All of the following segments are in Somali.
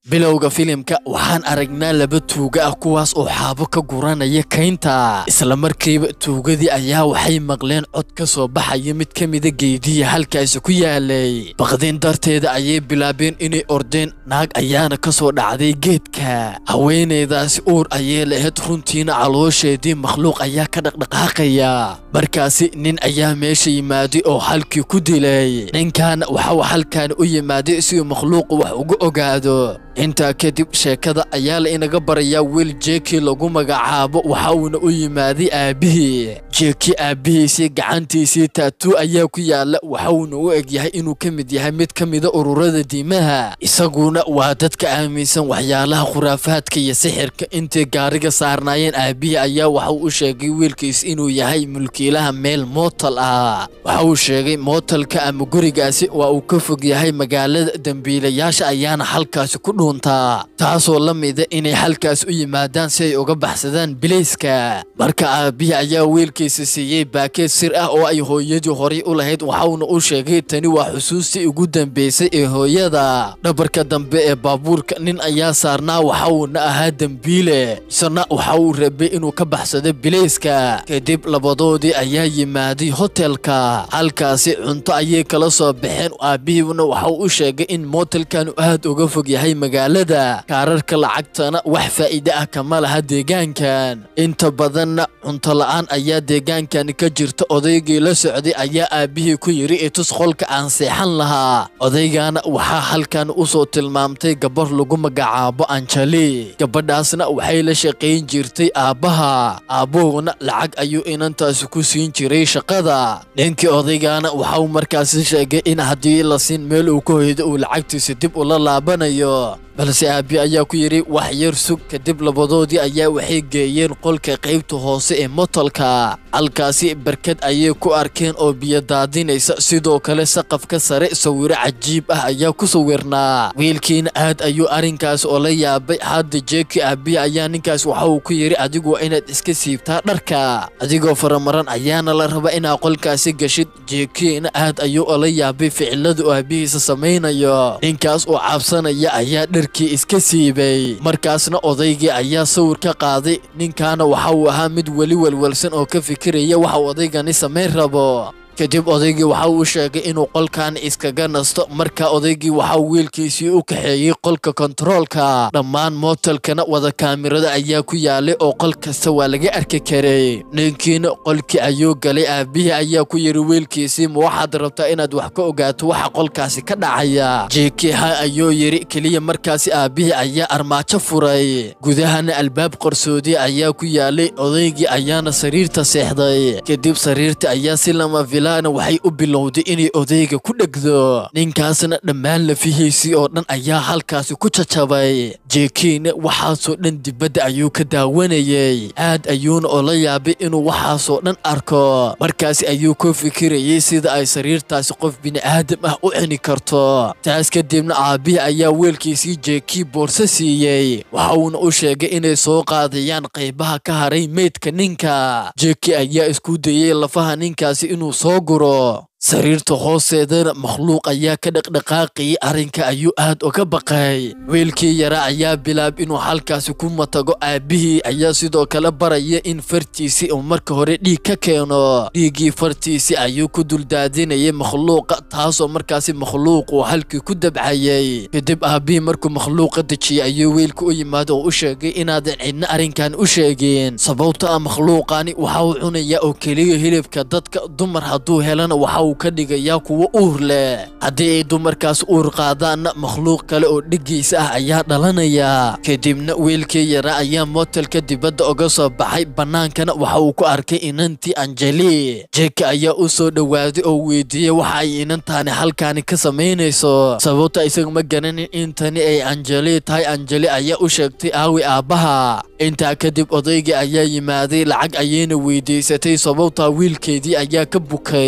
bilowga filimka waxaan aragnaa laba tuuga ah kuwaas oo xaabo ka guranaya kaynta isla markiiba tuugadii ayaa waxay maqleen cod ka soo baxaya mid ka mida geediya halkaasi ku yaalay baqdin darteeda ayay bilaabeen inay ordeen naag ayaana ka soo dhacday geedka haweenaydaasi uur ayay lahayd runtiina caloosheedii makhluuq ayaa ka dhaqdhaqaaqaya markaasi nin ayaa meesha yimaaday oo halkii ku dilay ninkaana waxau halkaani u yimaaday si uu makhluuqu wax uga ogaado intaa kadib sheekada ayaa la inaga barayaa wiil jeeki lagu magacaabo waxa uuna u yimaaday aabbihii jeeki aabbihiisii gacantiisii taatuu ayaa ku yaala waxa uuna u egyahay inuu ka mid yahay mid ka mida ururada diimaha isaguna waa dadka aaminsan waxyaalaha khuraafaadka iyo sixirka intay gaariga saarnaayeen aabbihii ayaa waxauu u sheegay wiilkiis inuu yahay mulkiilaha meel mootal ah waxa uu sheegay mootalka ama gurigaasi waa uu ka fog yahay magaalada dembiilayaasha ayaana halkaasi ku taasoo la mida inay halkaas u yimaadaan si ay uga baxsadaan bilayska marka aabbihii ayaa wiilkiisa siiyey baakeed sir ah oo ay hooyadii horay u lahayd waxauna u sheegay tani waa xusuustii ugu dambaysay ee hooyada dhabarka dambe ee baabuurka nin ayaa saarnaa waxauna ahaa dembiile isna waxa uu rabay inuu ka baxsado bilayska kadib labadoodii ayaa yimaaday hotelka halkaasi cunto ayay kala soo baxeen aabbihiina waxauu u sheegay in mootelkanu aad uga fog yahay magaalada kaararka lacagtana wax faa'iide ah kama laha deegaankan inta badanna cunto la'aan ayaa deegaankan ka jirta odaygii la socday ayaa aabbihii ku yidhi itus qolka aan seexan lahaa odaygana waxaa halkan u soo tilmaamtay gabar lagu magacaabo anjali gabadhaasna waxay la shaqayn jirtay aabbaha aabbuhuna lacag ayuu inantaasi ku siin jiray shaqada ninkii odaygana waxau markaasi sheegay in haddii la siin meel uu ka hoydo uu lacagtiisa dib ula laabanayo balse aabbi ayaa ku yidhi wax yar sug kadib labadoodii ayaa waxay geeyeen qolka qaybta hoose ee motalka halkaasi barkad ayay ku arkeen oo biyo daadinaysa sidoo kale saqafka sare sawiro cajiib ah ayaa ku sawirnaa wiilkiina aad ayuu arrinkaas oo la yaabay hadda jeeki aabbihi ayaa ninkaas waxa uu ku yidhi adigu waa inaad iska siibtaa dharka adigoo faramaran ayaana la raba inaad qolkaasi gashid jeekiina aad ayuu ola yaabay ficilada oo aabbihiisa samaynayo ninkaas oo cabsanaya ayaa dharkii iska siibay markaasna odaygii ayaa sawir ka qaaday ninkaana waxa uu ahaa mid weli walwalsan oo ka fikiraya waxa uu odaygani samayn rabo kadib odaygii waxa uu sheegay inuu qolkan iskaga nasto marka odaygii waxa uu wiilkiisii u kaxeeyey qolka kontaroolka dhammaan mootalkana wada kaamirada ayaa ku yaalay oo qol kasta waa laga arki karay ninkiina qolkii ayuu galay aabbihii ayaa ku yidhi wiilkiisii ma waxaad rabtaa inaad wax ka ogaato waxa qolkaasi ka dhacaya jeeki ha ayuu yidhi keliya markaasi aabbihii ayaa armaajo furay gudahana albaab qarsoodi ayaa ku yaalay odaygii ayaana sariirta seexday kadib sariirta ayaa si lama waxay u bilowday inay odayga ku dhegdo ninkaasna dhammaan lafihiisii oo dhan ayaa halkaasi ku jajabay jeekiina waxaasoo dhan dibadda ayuu ka daawanayey aad ayuuna oola yaabay inuu waxaasoo dhan arko markaasi ayuu ku fikirayey sida ay sariirtaasi qof bini'aadam ah u cuni karto taas kadibna aabbihii ayaa weelkiisii jeekii boorso siiyey waxa uuna u sheegay inay soo qaadayaan qaybaha ka haray meydka ninka jeeki ayaa isku dayey lafaha ninkaasi inuu soo guro sariirta hoosteedana makhluuq ayaa ka dhaqdhaqaaqayay arrinka ayuu aad uga baqay wiilkii yara ayaa bilaab inuu halkaasi ku matago aabbihii ayaa sidoo kale baraya in fartiisii uu marka hore dhiig ka keeno dhiiggii fartiisii ayuu ku duldaadinayay makhluuqa taasoo markaasi makhluuquu halkii ku dabcayay kadib aabbihii markuu makhluuqa dejiyey ayuu wiilka u yimaado oo u sheegay inaadan cidna arrinkan u sheegin sababto ah makhluuqani waxa uu cunayaa oo keliya hilibka dadka dumar hadduu helana waxa ka dhigayaa kuwo uur leh haddii ay dumarkaas uur qaadaanna makhluuq kale oo dhigiisa ah ayaa dhalanaya kadibna wiilkii yara ayaa mootelka dibadda uga soo baxay bannaankana waxa uu ku arkay inantii anjeli jeeki ayaa u soo dhowaaday oo weydiiyey waxa ay inantaani halkaani ka samaynayso sababta isaga ma garanin intani ay anjeli tahay anjeli ayaa u sheegtay aawi aabbaha intaa kadib odaygii ayaa yimaaday lacag ayayna weydiisatay sababtaa wiilkeedii ayaa ka bukay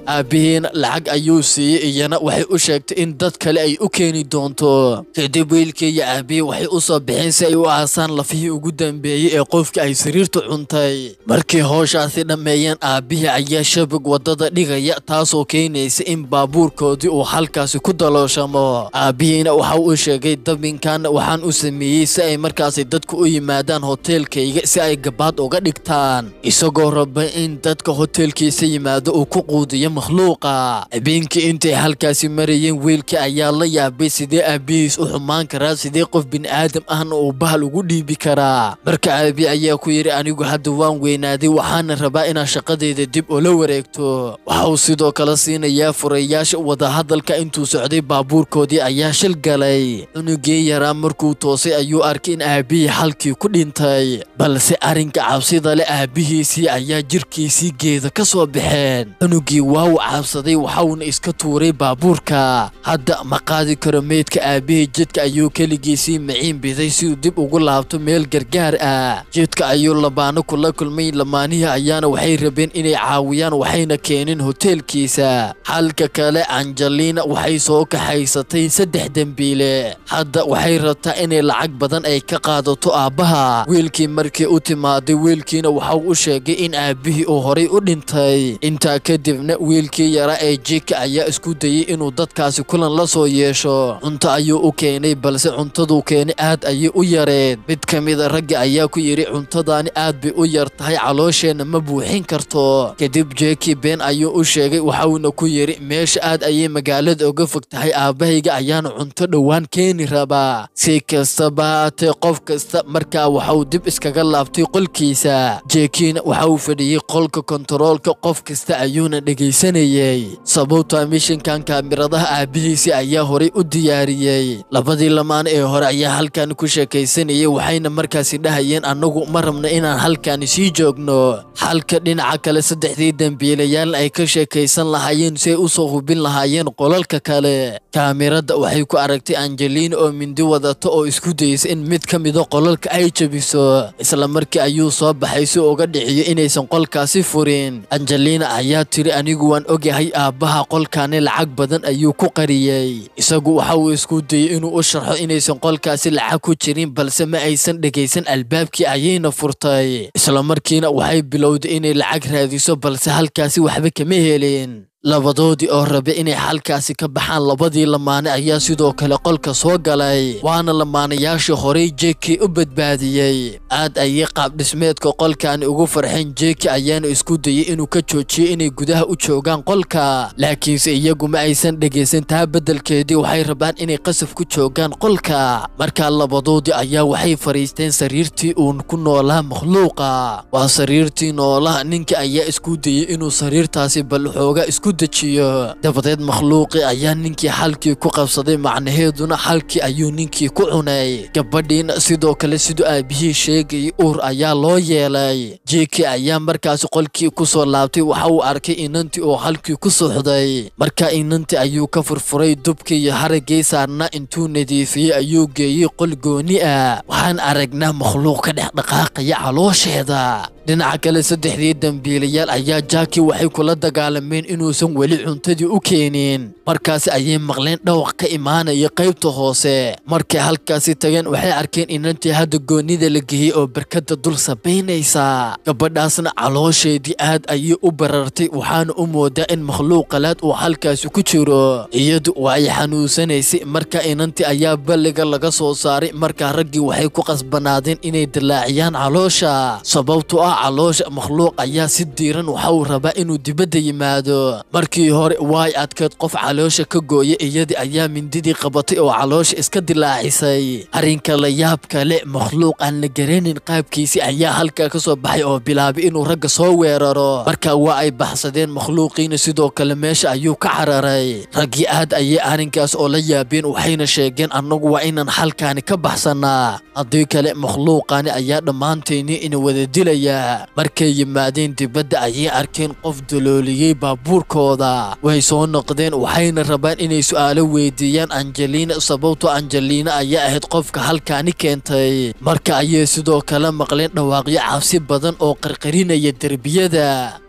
aabbihiina lacag ayuu siiyey iyana waxay u sheegtay in dad kale ay u keeni doonto kadib wiilkii iyo aabbihii waxay u soo baxeen si ay u aasaan lafihii ugu dambeeyey ee qofkii ay sariirtu cuntay markii howshaasi dhammeeyeen aabbihii ayaa shabag waddada dhigaya taasoo keenaysa in baabuurkoodii uu halkaasi ku dalooshamo aabbihiina waxa uu sheegay dabinkan waxaan u sameeyey si ay markaasi dadku u yimaadaan hoteelkayga si ay gabaad uga dhigtaan isagoo raba in dadka hoteelkiisa yimaado uu ku quudiyo makhluuqa habeenkii intay halkaasi marayeen wiilkii ayaa la yaabay sidee aabbihiis u xumaan karaa sidee qof bini'aadam ahna uu bahal ugu dhiibi karaa marka aabi ayaa ku yidhi anigu hadda waan weynaaday waxaana rabaa inaad shaqadayda dib ula wareegto waxa uu sidoo kale siinayaa furayaasha wadahadalka intuu socday baabuurkoodii ayaa shil galay cunugii yaraa markuu toosay ayuu arkay in aabbihii xalkii ku dhintay balse arrinka cabsida leh aabbihiisii ayaa jirkiisii geeda ka soo baxeen cunugii waa uu cabsaday waxauna iska tuuray baabuurka hadda ma qaadi karo meydka aabbihii jidka ayuu keligiisii maciin biday si uu dib ugu laabto meel gargaar ah jidka ayuu labaano kula kulmay lamaanihii ayaana waxay rabeen inay caawiyaan waxayna keeneen hoteelkiisa halka kale angelina waxay soo kaxaysatay saddex dembiile hadda waxay rabtaa inay lacag badan ay ka qaadato aabbaha wiilkii markii u timaaday wiilkiina waxau u sheegay in aabbihii uu horay u dhintay intaa kadibna wiilkii yaraa ee jika ayaa isku dayey inuu dadkaasi kulan la soo yeesho cunto ayuu u keenay balse cuntaduu keenay aad ayay u yareed mid ka mida ragga ayaa ku yidhi cuntadaani aad bay u yar tahay caloosheenna ma buuxin karto kadib jeki been ayuu u sheegay waxauna ku yidhi meesha aad ayay magaalada uga fog tahay aabbahayga ayaana cunto dhowaan keeni rabaa si kastaba haatee qof kasta markaa waxauu dib iskaga laabtay qolkiisa jekiina waxa uu fadhiyey qolka kontaroolka qof kasta ayuuna dhegaysanayey sababta mishinkan kaamiradaha aabbihiisii ayaa horay u diyaariyey labadii lamaan ee hore ayaa halkan ku sheekaysanayay waxayna markaasi dhahayeen annagu ma rabno inaan halkaani sii joogno halka dhinaca kale saddexdii dembiilayaal ay ka sheekaysan lahaayeen si ay u soo hubin lahaayeen qolalka kale kaamirada waxay ku aragtay angelina oo mindi wadata oo isku daysa in mid ka mida qolalka ay jebiso isla markii ayuu soo baxay si uga dhiciyo inaysan qolkaasi furin angelina ayaa tiri anigu waan ogyahay aabbaha qolkaani lacag badan ayuu ku qariyey isagu waxa uu isku dayey inuu u sharxo inaysan qolkaasi lacag ku jirin balse ma aysan dhegaysan albaabkii ayayna furtay isla markiina waxay bilowday inay lacag raadiso balse halkaasi waxba kama helin labadoodii oo rabe inay halkaasi ka baxaan labadii lamaane ayaa sidoo kale qolka soo galay waana lamaanayaashii horey jeki u badbaadiyey aad ayay qaabdhismeedka qolkaani ugu farxeen jeki ayaana isku dayey inuu ka joojiyo inay gudaha u joogaan qolka laakiinse iyagu ma aysan dhegaysan taa beddelkeedii waxay rabaan inay qasaf ku joogaan qolka markaa labadoodii ayaa waxay fadhiisteen sariirtii uun ku noolaa makhluuqa waa sariirtii noolaha ninka ayaa isku dayey inuu sariirtaasi bal xooga isku dejiyo dabadeed makhluuqii ayaa ninkii xalkii ku qabsaday macnaheeduna xalkii ayuu ninkii ku cunay gabadhiina sidoo kale siduu aabihii sheegayay uur ayaa loo yeelay jeki ayaa markaasi qolkii ku soo laabtay waxa uu arkay inantii oo halkii ku suxday markaa inantii ayuu ka furfuray dubkii iyo haraggii saarnaa intuu nadiifiyey ayuu geeyey qol gooni ah waxaan aragnaa makhluuq ka dhex dhaqaaqaya caloosheeda dhinaca kale saddexdii dembiilayaal ayaa jaaki waxay kula dagaalameen inuusan weli cuntadii u keenin markaasi ayay maqleen dhawaq ka imaanaya qaybta hoose markay halkaasi tageen waxay arkeen inantii hadda goonnida la geeyey oo barkadda dul sabaynaysa gabadhaasna caloosheedii aad ayay u barartay waxaana u moodaa in makhluuq qalaad uu halkaasi ku jiro iyadu waa ay xanuunsanaysay marka inantii ayaa balliga laga soo saaray markaa raggii waxay ku qasbanaadeen inay dilaaciyaan caloosha sababtu ah caloosha makhluuq ayaa si diiran waxa uu rabaa inuu dibadda yimaado markii hore waay adkeed qof caloosha ka gooya iyadii ayaa mindidii qabatay oo caloosha iska dilaacisay arrinka la yaab kale makhluuq aan la garanayn qaabkiisii ayaa halkaa ka soo baxay oo bilaabay inuu ragga soo weeraro marka waa ay baxsadeen makhluuqiina sidoo kale meesha ayuu ka cararay raggii aad ayay arrinkaas oo la yaabeen waxayna sheegeen annagu waa inaan halkaani ka baxsanaa haddii kale makhluuqaani ayaa dhammaantayni ina wada dilaya markay yimaadeen dibadda ayay arkeen qof dalooliyey baabuurkooda way soo noqdeen waxayna rabaan inay su'aalo weydiiyaan angelina sababto angelina ayaa ahayd qofka halkaani keentay marka ayay sidoo kale maqleen dhawaaqyo cabsi badan oo qarqarinaya derbiyada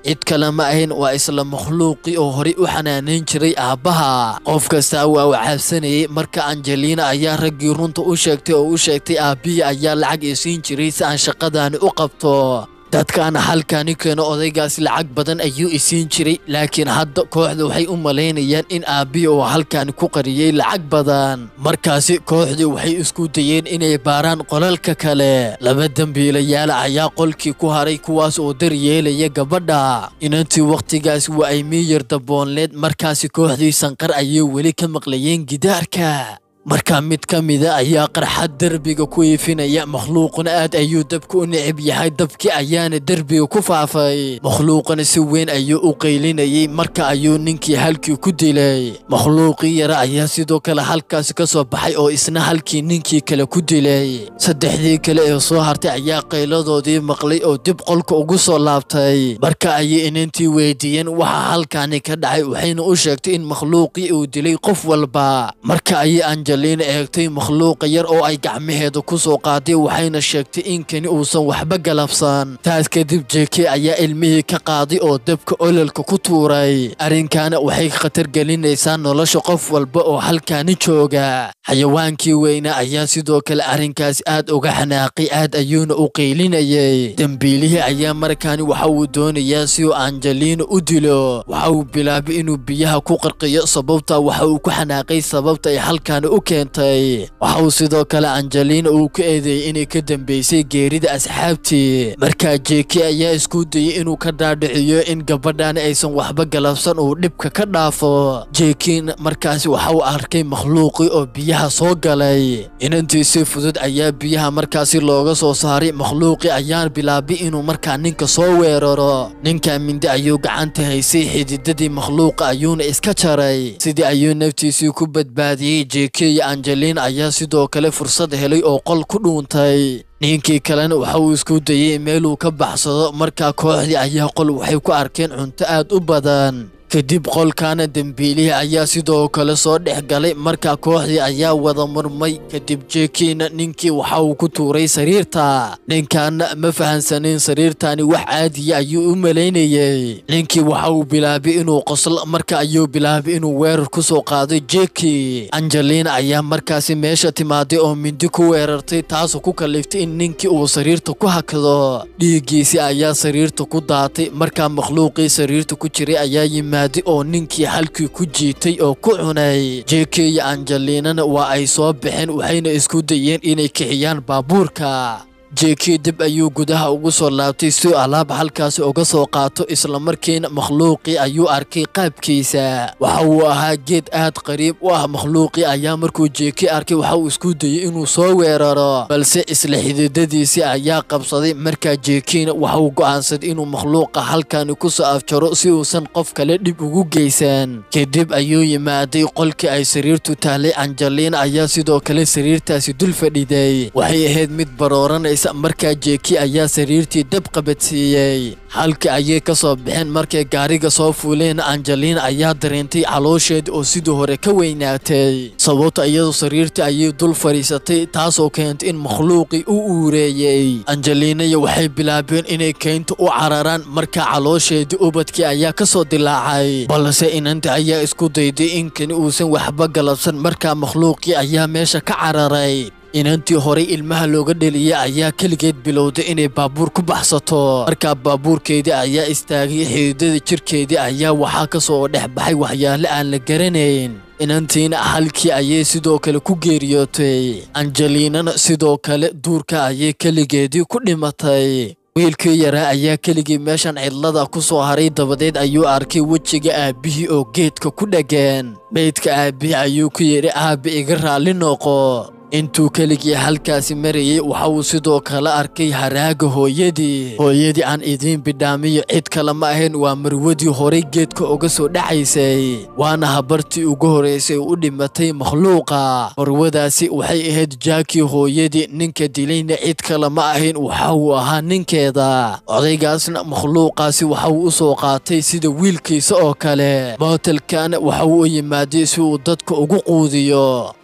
cid kale ma ahayn waa isla makhluuqii oo horey u xanaanayn jiray aabbaha qof kastaa waa u cabsanayay marka angelina ayaa raggii runta u sheegtay oo u sheegtay aabbihii ayaa lacag isiin jiray si aan shaqadaani u qabto dadkaana halkaani keeno odaygaas lacag badan ayuu isiin jiray laakiin hadda kooxda waxay u malaynayaan in aabbihii oo halkaani ku qariyey lacag badan markaasi kooxdii waxay isku dayeen inay baaraan qolalka kale laba dembiilayaala ayaa qolkii ku haray kuwaas oo daryeelaya gabadha inantii wakhtigaas waa ay miyir daboonleed markaasi kooxdii sanqar ayay weli ka maqlayeen gidaarka markaa mid ka mida ayaa qarxad derbiga ku iifinaya makhluuquna aad ayuu dabka u necib yahay dabkii ayaana derbiga ku faafay makhluuqana si weyn ayuu u qaylinayay marka ayuu ninkii halkii ku dilay makhluuqii yara ayaa sidoo kale halkaasi ka soo baxay oo isna halkii ninkii kale ku dilay saddexdii kale ee soo hartay ayaa qayladoodii maqlay oo dib qolka ugu soo laabtay marka ayay inantii weydiiyeen waxa halkaani ka dhacay waxayna u sheegtay in makhluuqii uu dilay qof walba marka ayay angelina eegtay makhluuqa yar oo ay gacmaheeda ku soo qaaday waxayna sheegtay in kani uusan waxba galabsan taas kadib jeke ayaa ilmihii ka qaaday oo dabka ololka ku tuuray arrinkaana waxay khatar gelinaysaa nolosha qof walba oo halkaani jooga xayawaankii weyna ayaa sidoo kale arrinkaas aad uga xanaaqay aad ayuuna u qaylinayay dembiilihii ayaa markaani waxa uu doonayaa si uu angelina u dilo waxa uu bilaabay inuu biyaha ku qarqiyo sababta waxa uu ku xanaaqay sababta ay halkaani u keentay waxa uu sidoo kale angelina uu ku eedeeyey inay ka dambeysay geerida asxaabtii markaa jeki ayaa isku dayey inuu ka dhaadhiciyo in gabadhan aysan waxba galabsan uu dhibka ka dhaafo jekin markaasi waxa uu arkay makhluuqii oo biyaha soo galay inantii si fudud ayaa biyaha markaasi looga soo saaray makhluuqii ayaan bilaabay inuu markaa ninka soo weeraro ninka mindi ayuu gacanta haysay xididadii makhluuqa ayuuna iska jaray sidii ayuu naftiisii ku badbaadiyey jeke iyo angelina ayaa sidoo kale fursad helay oo qol ku dhuuntay ninkii kalena waxa uu isku dayey meeluu ka baxsado markaa kooxdii ayaa qol waxay ku arkeen cunto aad u badan kadib qolkaana dembiilihii ayaa sidoo kale soo dhex galay markaa kooxdii ayaa wada murmay kadib jekiina ninkii waxa uu ku tuuray sariirta ninkaana ma fahansanayn sariirtani wax caadiya ayuu u malaynayey ninkii waxa uu bilaabay inuu qoslo marka ayuu bilaabay inuu weerar ku soo qaaday jeki angelina ayaa markaasi meesha timaaday oo mindi ku weerartay taasoo ku kaliftay in ninkii uu sariirta ku hakado dhiiggiisii ayaa sariirta ku daatay markaa makhluuqii sariirta ku jiray ayaa yimid oo ninkii halkii ku jiitay oo ku cunay jeke iyo angelinana waa ay soo baxeen waxayna isku dayeen inay kixiyaan baabuurka jeki dib ayuu gudaha ugu soo laabtay si alaab halkaasi uga soo qaato islamarkiina makhluuqii ayuu arkay qaabkiisa waxa uu ahaa geed aad qariib u ah makhluuqii ayaa markuu jeki arkay waxa uu isku dayey inuu soo weeraro balse isla xididadiisii ayaa qabsaday markaa jekiina waxa uu go'aansaday inuu makhluuqa halkani ku soo afjaro si uusan qof kale dhib ugu geysan kadib ayuu yimaaday qolkii ay sariirtu tahlay angelina ayaa sidoo kale sariirtaasi dul fadhiday waxay ahayd mid barooranaysa markaa jeki ayaa sariirtii dab qabadsiiyey halka ayay ka soo baxeen markay gaariga soo fuuleen angelina ayaa dareentay caloosheeda oo sidii hore ka weynaatay sababta iyadoo sariirtii ayay dul fadhiisatay taasoo keentay in makhluuqii u uureeyey angelinaya waxay bilaabeen inay keynta u cararaan markaa caloosheedii ubadkii ayaa ka soo dilaacay balse inanta ayaa isku dayday in kani uusan waxba galabsan markaa makhluuqii ayaa meesha ka cararay inantii horay ilmaha looga dheliyay ayaa keligeed bilowday inay baabuur ku baxsato markaa baabuurkeedii ayaa istaagay xididada jirkeedii ayaa waxaa ka soo dhex baxay waxyaale aan la garanayn inantiina halkii ayay sidoo kale ku geeriyootay angelinana sidoo kale duurka ayay keligeedii ku dhimatay wiilkii yaraa ayaa keligii meeshan cidlada ku soo haray dabadeed ayuu arkay wejiga aabbihii oo geedka ku dhegeen meydka aabbihii ayuu ku yidhi aabbi iga raalli noqo intuu keligii halkaasi marayey waxa uu sidoo kale arkay haraaga hooyadii hooyadii aan idiin bidhaamiyo cid kale ma ahayn waa marwadii horay geedka uga soo dhacaysay waana habartii ugu horeysay u dhimatay makhluuqa marwadaasi waxay ahayd jaakii hooyadii ninka dilayna cid kale ma ahayn waxa uu ahaa ninkeeda odaygaasna makhluuqaasi waxa uu u soo qaatay sida wiilkiisa oo kale mootelkana waxa uu u yimaaday si uu dadka ugu quudiyo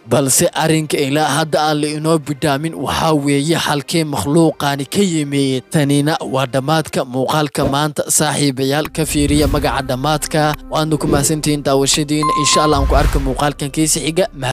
balse arrinka ilaa hadda aan la inoo bidhaamin waxaa weeye halkee makhluuqaani ka yimid tanina waa dhammaadka muuqaalka maanta saaxiibayaal ka fiiriya magaca dhammaadka waadna ku mahadsantihiin daawashadiina insha allah aan ku arka muuqaalkan kiisi xiga